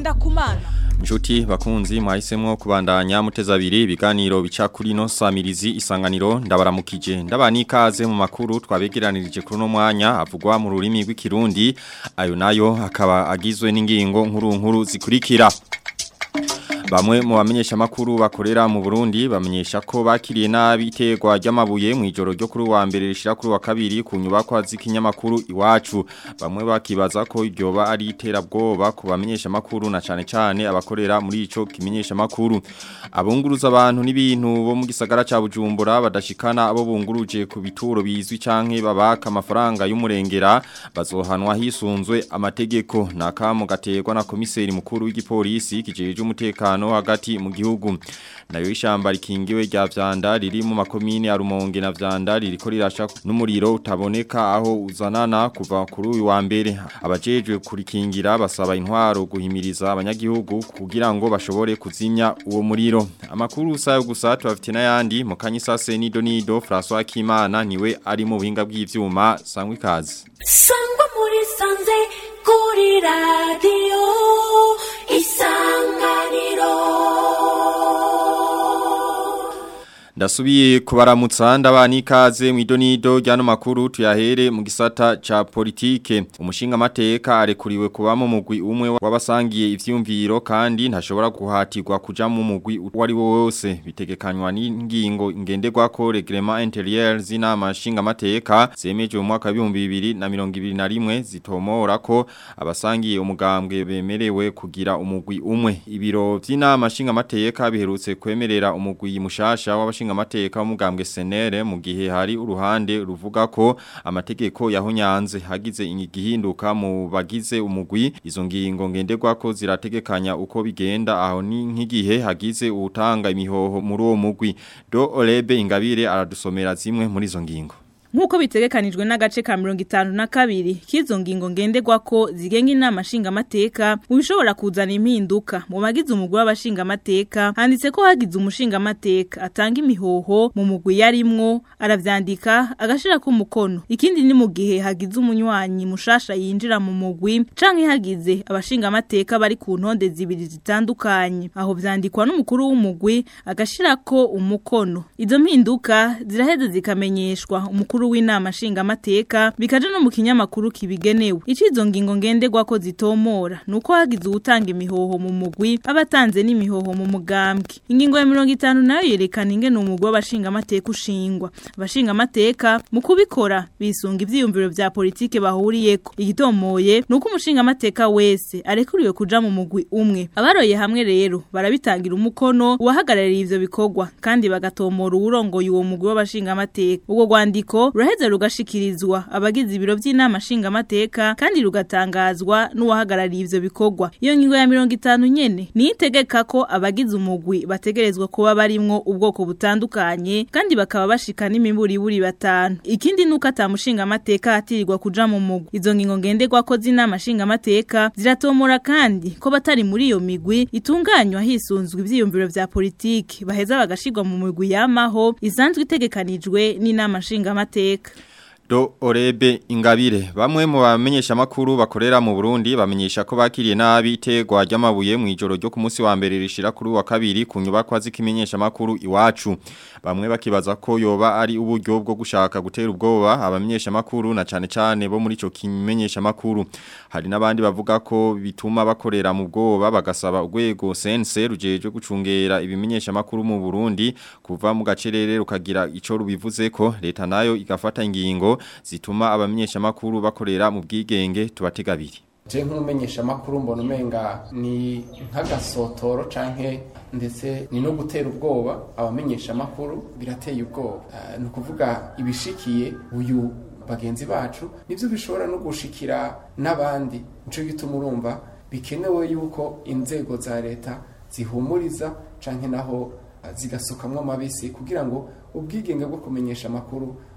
Ngendakumana Nshuti bakunzi mwahisemwo kubandanya muteza abiri ibiganiro bica kuri no samirizi isanganiro ndabaramukije ndabani ikaze mu makuru twabegeranirije kuri no mwanya avugwa mu rurimi rw'ikirundi ayo nayo akaba agizwe n'ingingo nkuru nkuru zikurikira Bamwe mu bamenyesha makuru bakorera mu Burundi bamenyesha ko bakiriye nabi itegwa ry'amabuye mu ijoro ryo kuri wa mbere rishira kuri wa kabiri ku nyubako z'ikinyamakuru iwacu bamwe bakibaza ko iryoba ari iterabwoba ku bamenyesha makuru na cane cane abakorera muri ico kimenyesha makuru abunguruza abantu n'ibintu bo mu gisagara ca Bujumbura badashikana abo bunguruje ku bituro bizwi canke babaka amafaranga y'umurengera bazohanwa hisunzwe amategeko nakamo gategwa na komiseri mukuru w'igipolisi kijeje umutekano umutekano hagati mu gihugu nayo ishamba rikingiwe rya vyanda riri mu makomine ya Rumonge na vyanda ririko rirasha n'umuriro utaboneka aho uzanana kuva kuri uyu wa mbere abajejwe kurikingira basaba intwaro guhimiriza abanyagihugu kugira ngo bashobore kuzimya uwo muriro amakuru usayo gusa tubafite n'ayandi mu kanyisase nido nido François Kimana niwe ari mu buhinga bw'ivyuma sangwa ikaze sangwa muri sanze kuri radio Ndasubiye kubaramutsa ndabani ikaze mu idonido ryano makuru tuyahere mu gisata ca politike umushinga mateka arekuriwe kuba mu mugwi umwe wabasangiye ivyumviro kandi ntashobora guhatirwa kuja mu mugwi wari wose bitegekanywa n'ingingo ngenderwa ko reglement intérieur zina mashinga mateka zemeje mu mwaka wa 2021 zitomora ko abasangiye umugambwe bemerewe kugira umugwi umwe ibiro vy'inama mashinga mateka biherutse kwemerera umugwi mushasha w'abashinga amateka w'umugambwe senere mu gihe hari uruhande ruvuga ko amategeko yahonyanze hagize igihinduka mu bagize umugwi izo ngingo ngenderwa ko zirategekanya uko bigenda aho ni nk'igihe hagize utanga imihoho muri uwo mugwi do Olebe Ingabire aradusomera zimwe muri izo ngingo Nkuko bitegekanijwe n'agace ka 52 kizo ngingo ngenderwa ko zigenga inama nshinga mateka ubishobora kuzana impinduka mu bagize umugwi w'abashinga mateka handitse ko hagize umushinga mateka atanga imihoho mu mugwi yarimwo aravyandika agashira ku mukono ikindi ni mu gihe hagize umunywanyi mushasha yinjira mu mugwi canke hagize abashinga mateka bari ku ntonde zibiri zitandukanye aho vyandikwa n'umukuru w'umugwi agashira ko umukono izo mpinduka ziraheze zikamenyeshwa umukuru w'inama nshinga mateka bikaje no mu kinyamakuru kibigenewe icizo ngingo ngenderwa ko zitomora nuko hagize utanga imihoho mu mugwi abatanze n'imihoho mu mugambwe ingingo ya 50 nayo yerekana ingene umugwi w'abashinga mateka ushingwa abashinga mateka mu kubikora bisunga ivyiyumviro vya politike bahuriyeko igitomoye nuko umushinga mateka wese arekuriwe kuja mu mugwi umwe abaroye hamwe rero barabitangira umukono uwahagarariye ivyo bikorwa kandi bagatomora uwurongoye uwo mugwi w'abashinga mateka ubwo rwandiko ruraheza rugashikirizwa abagize ibiro by'inama nshinga mateka kandi rugatangazwa n'uwahagarariye ivyo bikorwa iyo ngingo ya 50 nyene ni itegeka ko abagize umugwi bategerezwa kuba barimwo ubwoko butandukanye kandi bakaba bashika n'imimburi buri batanu ikindi nuko atamushinga amateka atirirwa kuja mu mugwi izo ngingo ngenderwa ko z'inama nshinga amateka ziratomora kandi ko batari muri iyo migwi itunganywa hisunzwe ivyiyumviro vya politiki baheza bagashirwa mu migwi yamaho isanzwe itegekanijwe n'inama nshinga amateka Do Orebe Ingabire bamwe mu bamenyesha makuru bakorera mu Burundi bamenyesha ko bakiriye nabi itegwa ry'amabuye mu ijoro ryo ku munsi wa mbere rishira kuri wa kabiri ku nyubakwa z'ikimenyesha makuru iwacu bamwe bakibaza ko yoba ari uburyo bwo gushaka gutera ubwoba abamenyesha makuru na cane cane bo muri ico kimenyesha makuru hari nabandi bavuga ko bituma bakorera mu bwoba bagasaba urwego sense rujeje gucungera ibimenyesha makuru mu Burundi kuva mu gacerere rukagira ico rubivuze ko leta nayo igafata ingingo zituma abamenyesha makuru bakorera mu bwigenge tubategabiri je nk'umumenyesha makuru mbona umenga ni nk'agasotoro canke ndetse ni no gutera ubwoba abamenyesha makuru birateye ubwoba uh, ni ukuvuga ibishikiye uyu bagenzi bacu nivyo bishobora no gushikira n'abandi nico gituma urumva bikenewe yuko inzego za leta zihumuriza canke naho uh, zigasukamwo amabisi kugira ngo ubwigenge bwo kumenyesha makuru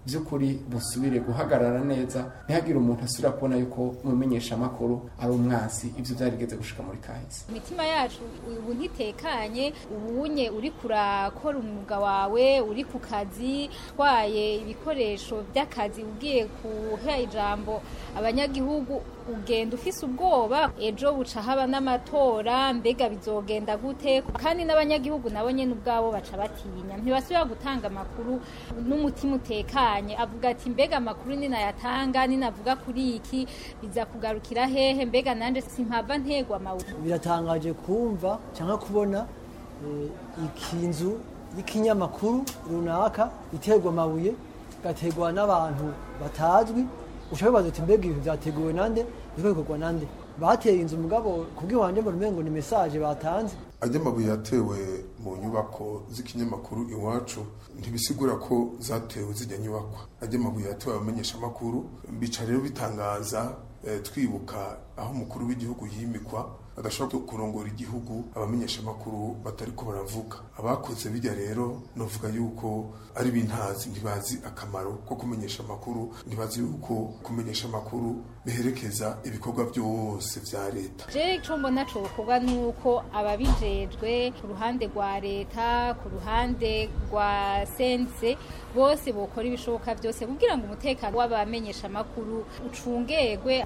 by'ukuri busubire guhagarara neza ntihagire umuntu asubira kubona yuko umumenyesha amakuru ari umwansi ibyo byarigeze gushika muri kahise imitima yacu ubu ntitekanye ubunye uri kurakora umwuga wawe uri ku kazi twaye ibikoresho by'akazi ugiye kuha ijambo abanyagihugu ugenda ufise ubwoba ejo buca haba n'amatora mbega bizogenda gute kandi n'abanyagihugu nabo nyene ubwabo baca batinya ntibasubira gutanga amakuru n'umutima utekanye avuga ati mbega amakuru ninayatanga ninavuga kuri iki biza kugarukira hehe mbega nanje simpava ntegwa amabuye biratangaje kumva cyangwa kubona eh, ikinzu y'ikinyamakuru runaka iterwa amabuye igaterwa n'abantu batazwi ushobora kubaza uti mbega ibintu byateguwe nande biriko bikorwa nande bateye inzu mugabo kubw'iwanje mbona umengo ni message batanze ajya amabuye yatewe mu nyubako z'ikinyamakuru iwacu ntibisigura ko zatewe zijya nyubakwa ajya amabuye yatewe abamenyesha amakuru bica rero bitangaza eh, twibuka aho umukuru w'igihugu yimikwa adashobora kurongora igihugu abamenyesha amakuru batari ko baravuga abakoze bijya rero novuga yuko ari bintazi ntibazi akamaro ko kumenyesha amakuru ntibazi yuko kumenyesha amakuru biherekeza ibikorwa byose vya leta je ico mbona cokorwa nuko ababijejwe ku ruhande rwa leta ku ruhande rwa sense bose bokora ibishoboka byose kugira ngo umutekano w'abamenyesha amakuru ucungegwe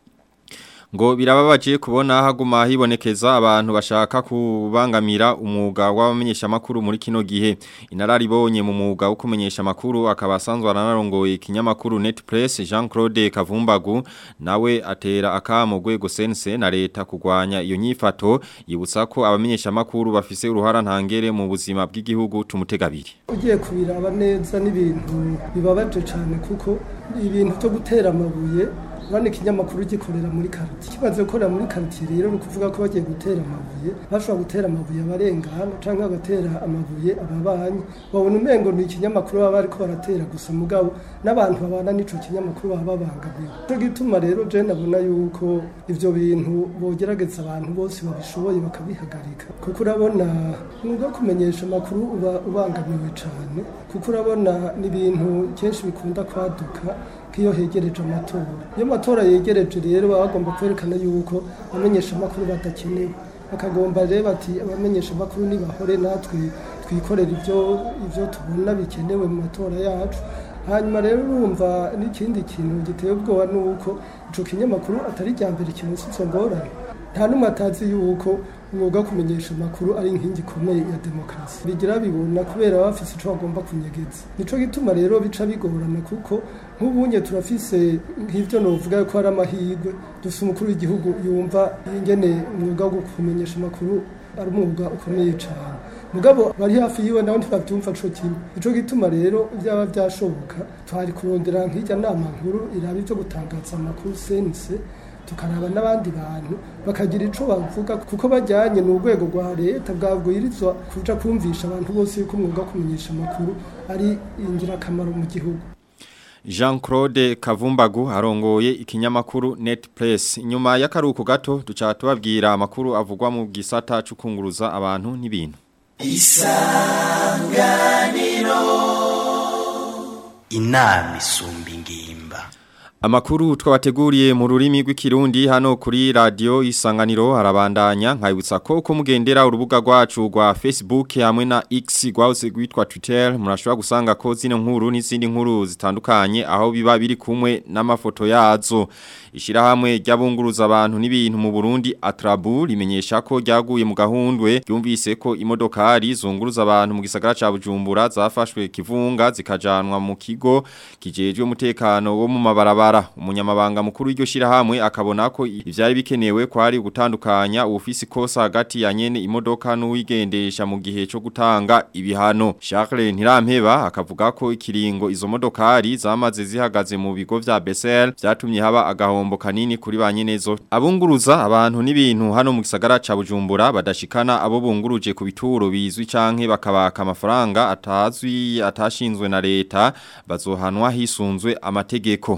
ngo birababaje kubona haguma hibonekeza abantu bashaka kubangamira umwuga w'abamenyesha makuru muri kino gihe inararibonye mu mwuga wo kumenyesha makuru akaba asanzwe aranarongoye ikinyamakuru Netpress Jean Claude Kavumbagu nawe atera akamo gwego sense na leta kugwanya iyo nyifato yibutsa ko abamenyesha makuru bafise uruhara ntangere mu buzima bw'igihugu tumutegabiri ugiye kubiraba neza n'ibintu bibabaje cyane kuko ibintu byo gutera amabuye urabona ikinyamakuru gikorera muri karitiye kimaze gukorera muri karitiye rero ni ukuvuga ko bagiye gutera amabuye bashobora gutera amabuye abarengana cyangwa bagatera amabuye ababanyi babona umengo ni ikinyamakuru baba bariko baratera gusa mugabo n'abantu babana n'ico kinyamakuru baba babangamiwe cyo gituma rero je nabona yuko ivyo bintu bogerageza abantu bose babishoboye bakabihagarika kuko urabona nubwo kumenyesha amakuru uba ubangamiwe cyane kuko urabona n'ibintu kenshi bikunda kwaduka nk'iyo hegereje amatora iyo amatora yegereje rero baba bagomba kwerekana yuko abamenyesha amakuru badakenewe bakagomba rero bati abamenyesha amakuru nibahore natwe twikorera ibyo ibyo tubona bikenewe mu matora yacu hanyuma rero urumva n'ikindi kintu giteye ubwoba ni uko ico kinyamakuru atari rya mbere kironse izo ngorane nta n'umwe atazi yuko umwuga wo kumenyesha amakuru ari inkingi ikomeye ya demokarasi bigira bibona kubera baba bafise ico bagomba kunyegeza nico gituma rero bica bigorana kuko nk'ubunye turafise nk'ivyo novuga ko ari amahirwe dufise umukuru w'igihugu yumva ingene umwuga wo kumenyesha amakuru ari umwuga ukomeye cyane mugabo bari hafi yiwe nabo ntibavyumva co kimwe nico gituma rero byaba byashoboka twari kurondera nk'ijya nama nkuru iraba ivyo gutangaza amakuru sense tukaraba n'abandi bantu bakagira ico bavuga kuko bajyanye ni urwego rwa leta bwabwirizwa kuja kumvisha abantu bose yuko umwuga wo kumenyesha amakuru ari ingirakamaro mu gihugu Jean Claude Kavumbagu arongoye ikinyamakuru Netpress nyuma y'akaruko gato duca tubabwira amakuru avugwa mu gisata cukunguruza abantu n'ibintu isanganiro inama isumba ingimba Amakuru twabateguriye mu rurimi rw'ikirundi hano kuri radio isanganiro harabandanya nkayibutsa ko uko mugendera urubuga rwacu rwa Facebook hamwe na X rwose rwitwa Twitter murashobora gusanga ko zino nkuru n'izindi nkuru zitandukanye aho biba biri kumwe n'amafoto yazo ishirahamwe ry'abunguruza abantu n'ibintu mu Burundi Atrabu rimenyesha ko ryaguye mu gahundwe ryumvise ko imodokari zunguruza abantu mu gisagara ca Bujumbura zafashwe kivunga zikajanwa mu kigo kijejwe umutekano wo mu mabarabara umunyamabanga mukuru w'iryo shirahamwe akabona ko ivyari bikenewe kwari gutandukanya ubufisi kosa hagati ya nyene imodoka n'uwigendesha mu gihe cyo gutanga ibihano Charles Ntirampeba akavuga ko ikiringo izo modokari zamaze zihagaze mu bigo vya Bessel vyatumye haba agahombo kanini kuri ba nyenezo abunguruza abantu n'ibintu hano mu gisagara ca Bujumbura badashikana abo bunguruje ku bituro bizwi canke bakabaka amafaranga atazwi atashinzwe na leta bazohanwa hisunzwe amategeko aka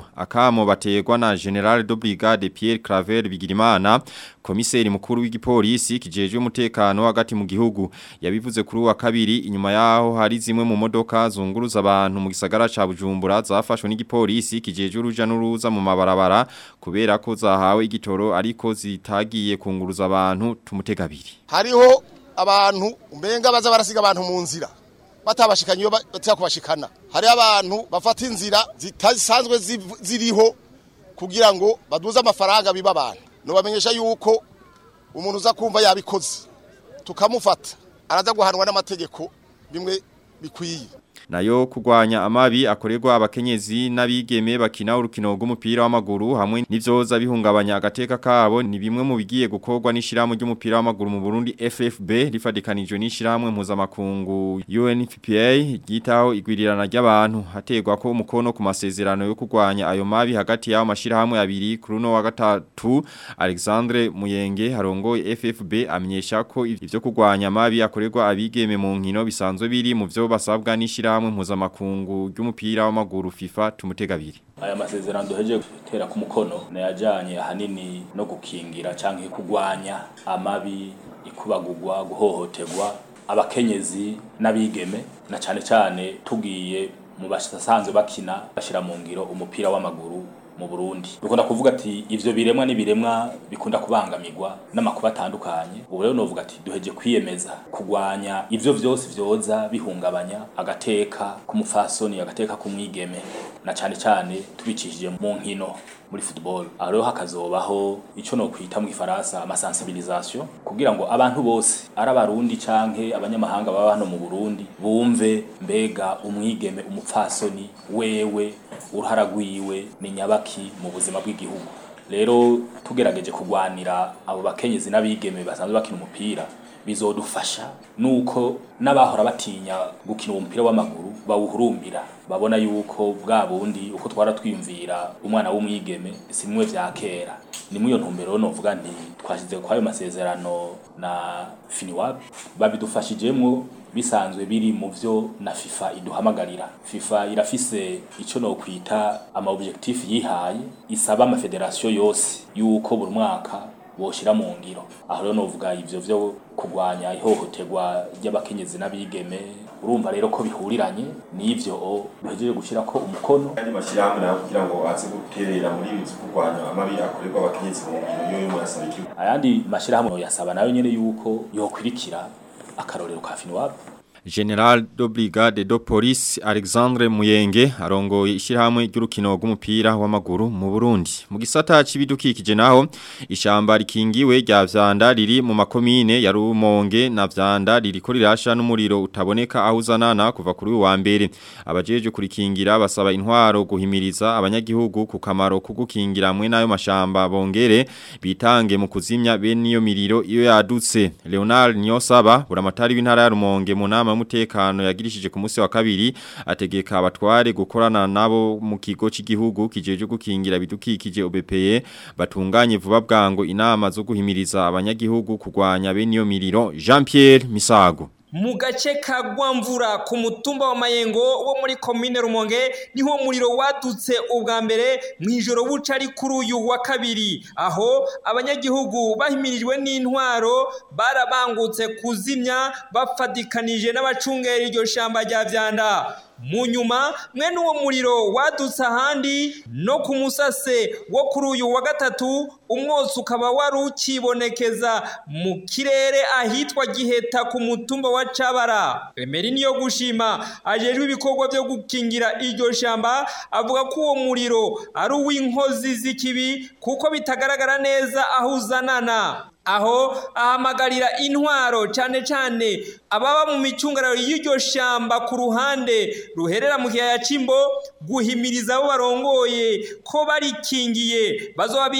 akamo bategwa na General de Brigade Pierre Claver Bigirimana komiseri mukuru w'igipolisi kijejwe umutekano hagati mu gihugu yabivuze kuri wa kabiri inyuma yaho hari zimwe mu modoka zunguruza abantu mu gisagara ca Bujumbura zafashwe n'igipolisi kijejwe uruja n'uruza mu mabarabara kubera ko zahawe igitoro ariko zitagiye kunguruza abantu tumutega abiri hariho abantu umbenga baza barasiga abantu mu nzira batabashikanye iyo batya kubashikana hari abantu bafata inzira zitasanzwe ziriho kugira ngo baduze amafaranga biba abantu nubamenyesha yuko umuntu uza kumva yabikoze tukamufata araza guhanwa n'amategeko bimwe bikwiye nayo kugwanya amabi akorerwa abakenyezi n'abigeme bakina urukino rw'umupira w'amaguru hamwe n'ivyoza bihungabanya agateka kabo ni bimwe mu bigiye gukorwa n'ishirahamwe ry'umupira w'amaguru mu Burundi FFB rifadikanijwe n'ishirahamwe mpuzamakungu UNFPA ryitaho igwirirana ry'abantu hategwa ko umukono ku masezerano yo kugwanya ayo mabi hagati y'ayo mashirahamwe abiri kuri no wa gatatu Alexandre Muyenge harongoye FFB amenyesha ko ivyo kugwanya amabi akorerwa abigeme mu nkino bisanzwe biri mu vyo basabwa n'ishirahamwe ishirahamwe mpuzamakungu ry'umupira w'amaguru FIFA tumutega abiri aya masezerano duheje gutera ku mukono nayajanye ahanini no gukingira canke kugwanya amabi ikubagurwa guhohoterwa abakenyezi n'abigeme na cane cane tugiye mu basanzwe bakina bashira mu ngiro umupira w'amaguru mu Burundi bikunda kuvuga ati ivyo biremwa ni biremwa bikunda kubangamirwa n'amakuba atandukanye ubu rero novuga ati duheje kwiyemeza kugwanya ivyo vyose vyoza bihungabanya agateka k'umufasoni agateka k'umwigeme na cane cane tubicishije mu nkino muri football aho rero hakazobaho ico no kwita mu Faransa amasensibilisation kugira ngo abantu bose ari abarundi canke abanyamahanga baba hano mu Burundi bumve mbega umwigeme umupfasoni wewe uruhara rwiwe ni nyabaki mu buzima bw'igihugu rero tugerageje kugwanira abo bakenyezi n'abigeme basanzwe bakina umupira bizodufasha nuko n'abahora batinya gukina umupira w'amaguru bawuhurumbira babona yuko bwa bundi uko twara twiyumvira umwana w'umwigeme si bimwe vya kera ni muri iyo ntumbero novuga nti twashyize kwa ayo masezerano na finiwab babidufashijemwo bisanzwe biri mu vyo na FIFA iduhamagarira FIFA irafise ico no kwita ama objectif yihaye isaba ama federation yose yuko buri mwaka boshira mu ngiro aho rero novuga ivyo vyo kugwanya ihohoterwa ry'abakenyezi n'abigeme urumva rero ko bihuriranye n'ivyo bihejeje gushira ko umukono kandi mashyirahamwe nayo kugira ngo aze guterera muri ibi kurwanya amabi akorerwa abakenyezi mu ngiro yo yasaba ikigo ayandi mashyirahamwe yasaba nayo nyene yuko yokwirikira akarorero ka Finwab General de Brigade de Police Alexandre Muyenge arongoye ishirahamwe ry'urukino rw'umupira w'amaguru mu Burundi mu gisata c'ibidukikije naho ishamba rikingiwe rya vyanda riri mu makomine ya Rumonge na vyanda ririko rirasha n'umuriro utaboneka aho uzanana kuva kuri wa mbere abajeje kurikingira basaba intwaro guhimiriza abanyagihugu ku kamaro kugukingira hamwe nayo mashamba bongere bitange mu kuzimya bene iyo miriro iyo yadutse Leonard Nyosaba buramatari w'intara ya Rumonge mu nama y'umutekano yagirishije ku munsi wa kabiri ategeka abatware gukorana nabo mu kigo cy'igihugu kijeje gukingira bidukikije OBPE batunganye vuba bwango inama zo guhimiriza abanyagihugu kugwanya bene iyo miriro Jean Pierre Misago mu gace ka Gwamvura ku mutumba wa Mayengo wo muri commune Rumonge niho muriro wadutse ubwa mbere mu ijoro buca ari kuri uyu wa kabiri aho abanyagihugu bahimirijwe n'intwaro barabangutse kuzimya bafadikanije n'abacungera iryo shamba rya vyanda mu nyuma mwene uwo muriro wadutse ahandi no ku musase wo kuri uyu wa gatatu umwotsi ukaba wari ukibonekeza mu kirere ahitwa giheta ku mutumba wa cabara emeri niyo gushima ajejwe ibikorwa byo gukingira iryo shamba avuga ko uwo muriro ari uw'inkozi z'ikibi kuko bitagaragara neza aho uzanana aho ahamagarira intwaro cyane cyane ababa mu micungararo y'iryo shamba ku ruhande ruherera mu kiyaya c'imbo guhimiriza abo barongoye ko barikingiye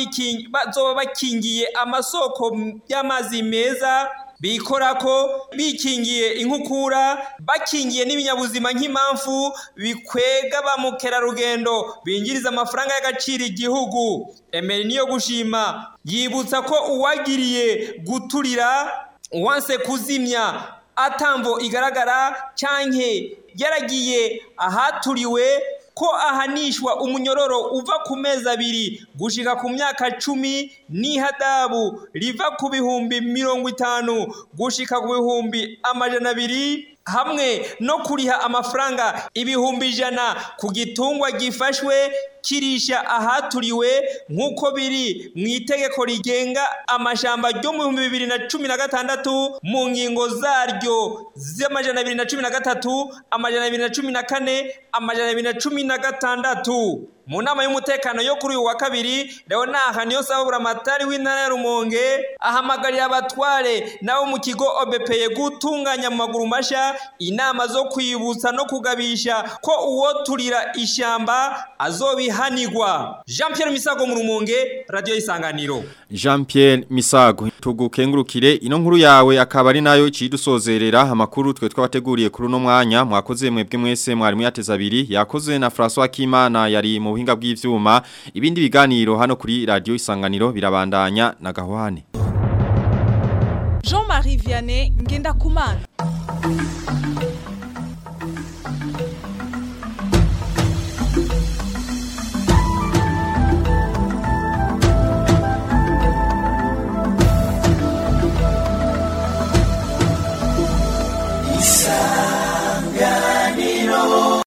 bazoba bakingiye amasoko y'amazi meza bikora ko bikingiye inkukura bakingiye n'ibinyabuzima nk'impamvu bikwega ba mukerarugendo binjiriza amafaranga y'agaciro igihugu emeri niyo gushima yibutsa ko uwagiriye guturira wanse kuzimya atamvo igaragara canke yaragiye ahaturiwe ko ahanishwa umunyororo uva ku mezi abiri gushika ku myaka cumi n'ihadabu riva ku bihumbi mirongo itanu gushika ku bihumbi amajana abiri hamwe no kuriha amafaranga ibihumbi ijana ku gitungwa gifashwe kirisha ahaturiwe nk'uko biri mu itegeko rigenga amashamba ryo mu bihumbi bibiri na cumi na gatandatu mu ngingo zaryo z'amajana abiri na cumi na gatatu amajana abiri na cumi na kane amajana abiri na cumi na gatandatu mu nama y'umutekano yo kuri uyu wa kabiri leonard niyo sabura amatari w'intara ya rumonge ahamagarira abatware nabo mu kigo obepeye gutunganya mu maguru mashya inama zo kwibutsa no kugabisha ko uwo turira ishyamba azobihanirwa jean Pierre misago mu rumonge radiyo y'isanganiro Jean Pierre Misago tugukengurukire ino nkuru yawe akaba ari nayo cidusozerera amakuru twe twabateguriye kuri no mwanya mwakoze mwebwe mwese mwari muyateza abiri yakoze na François Kimana yari mu buhinga bw'ivyuma ibindi biganiro hano kuri radio isanganiro birabandanya na gahwane Jean-Marie Vianney ngenda kumana